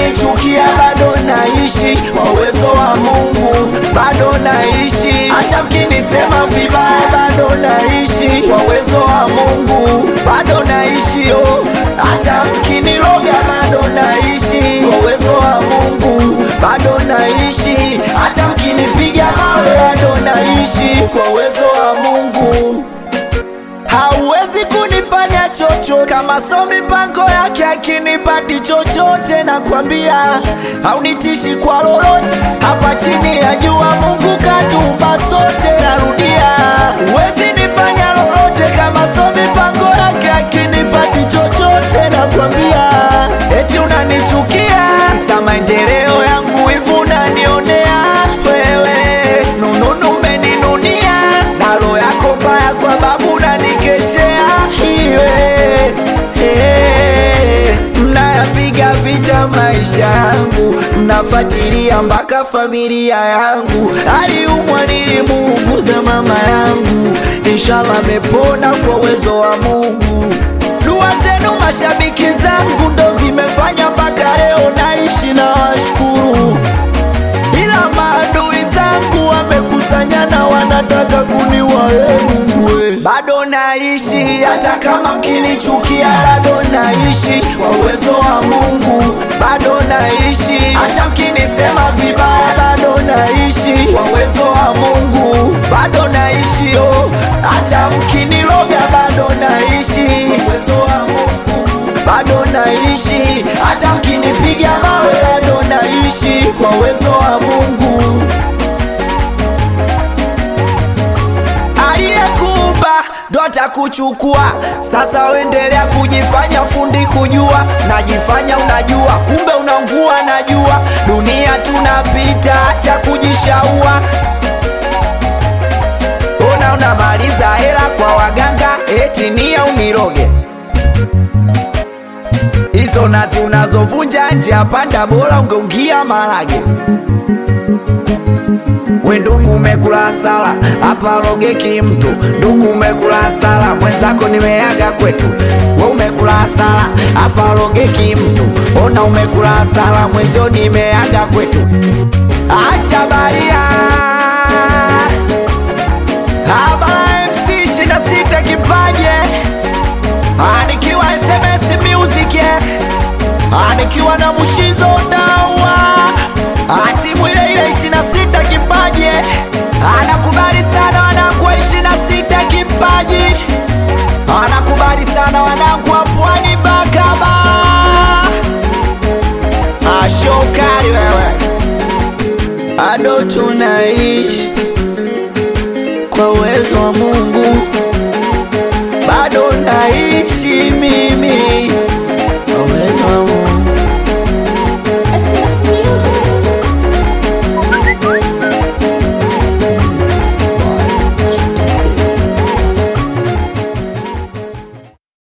mkinichukia bado naishi kwa uwezo wa Mungu, bado naishi. Hata mkinisema vibaya bado naishi kwa uwezo wa Mungu, bado naishi yo. Hata mkiniroga bado naishi kwa uwezo wa Mungu, bado naishi. Hata mkinipiga mawe bado naishi kwa uwezo wa Mungu. Hauwezi kunifanya chochote kama so mipango yake akinipati chochote, nakwambia haunitishi kwa lolote. Hapa chini ya jua Mungu katumba sote, narudia, huwezi nifanya lolote kama so mipango yake akinipati chochote, nakwambia eti unanichukia sa maendeleo yangu hivu unanionea wewe, nununu umeninunia na roho yako mbaya kwa babu unanikeshea iwe hey, mnayapiga vita maisha yangu, mnafuatilia mpaka familia yangu. Aliumwa nilimuuguza mama yangu, inshallah amepona kwa uwezo wa Mungu. Dua zenu mashabiki zangu ndo zimefanya mpaka leo naishi na washukuru ila maadui zangu wamekusanyana, wanataka kuniua. Ee Mungu we, bado naishi, hata kama mkinichukia, bado naishi kwa uwezo wa Mungu, bado naishi, hata mkinisema vibaya, bado naishi kwa uwezo wa Mungu, bado naishi yo, hata mkiniroga, bado naishi kwa uwezo wa Mungu bado naishi, hata mkinipiga mawe bado naishi kwa uwezo wa Mungu. Aliyekuumba ndo atakuchukua. Sasa uendelea kujifanya fundi kujua, najifanya unajua, kumbe unaungua. Najua dunia tunapita, acha kujishaua. Ona unamaliza hela kwa waganga, eti nia uniroge hizo nazi unazovunja njia panda, bora ungeungia marage. We ndugu, umekula hasara hapa, rogeki mtu. Ndugu, umekula hasara, mwenzako nimeaga kwetu. We umekula hasara hapa, rogeki mtu. Ona umekula hasara, mwenzio nimeaga kwetu. Acha baria habara MC 26 kipaje anikiwa SMS Music anikiwa na Mushizo Dawa atimu ile ile 26 kipaji anakubali sana wanangu wa 26 kipaji anakubali sana wanangu wa Pwani Bakaba ashokali wewe ado tunaishi kwa uwezo wa